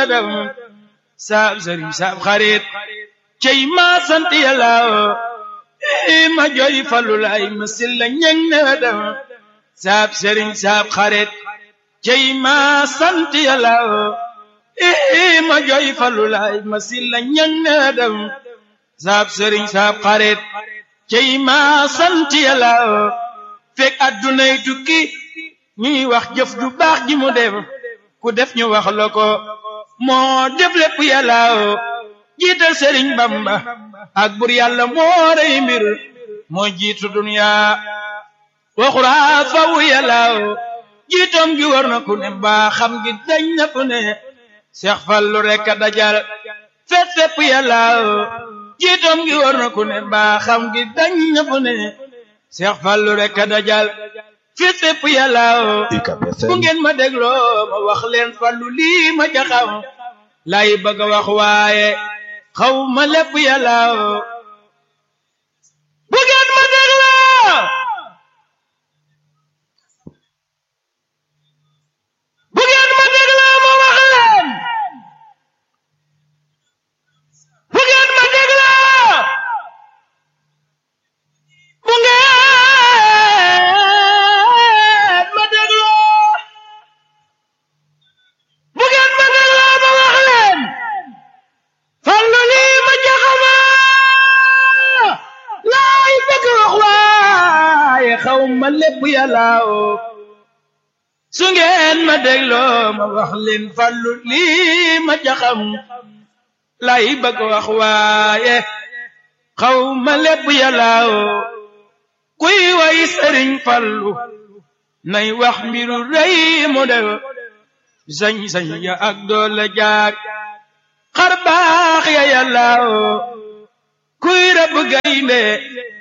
dem saab sëriñ saab xarit cey ma sant yàlla ma jooy fallu lay ma silla ñeng na dem saab sëriñ saab xarit cey ma sant yàlla ma jooy fallu lay ma silla ñeng na dem saab sëriñ saab xarit cey ma sant yàlla fekk addunay tukki ñuy wax jëf ju baax ji mu def ku def ñu wax la ko moo def lépp yàlla jiital sëriñ bamba ak bur yàlla moo rey mbir moo jiitu dunya waxuraa faw yàlla jiitoom gi war na ku ne mbaa xam gi dañ na ku ne seex fallu rekk a dajal fet fépp yàlla jiitoom gi war na ku ne mbaa xam gi dañ na ku ne seex fallu rekk a dajal fet fépp yàlla bu ngeen ma dégloo ma wax leen fallu lii ma jaxam lay bëgg a wax waaye xaw ma lépp yàlla bu ngeen ma dégloo bu ngeen ma dégloo ma wax leen bu ngeen ma dégloo bu ngeen ma dégloo bu ngeen ma dégloo ma wax leen fallu lii ma jaxama laay bëgg wax waaye xaw ma lépp yàlla su ngeen ma dégloo ma wax leen fallu lii ma jaxam laay bëgg wax waaye xaw ma lépp yàlla kuy way sëriñ fallu nay wax mbiru rëy mu def sañ-sañ ya ak doole jaag xar baax ya yàlla kuy rab gaynde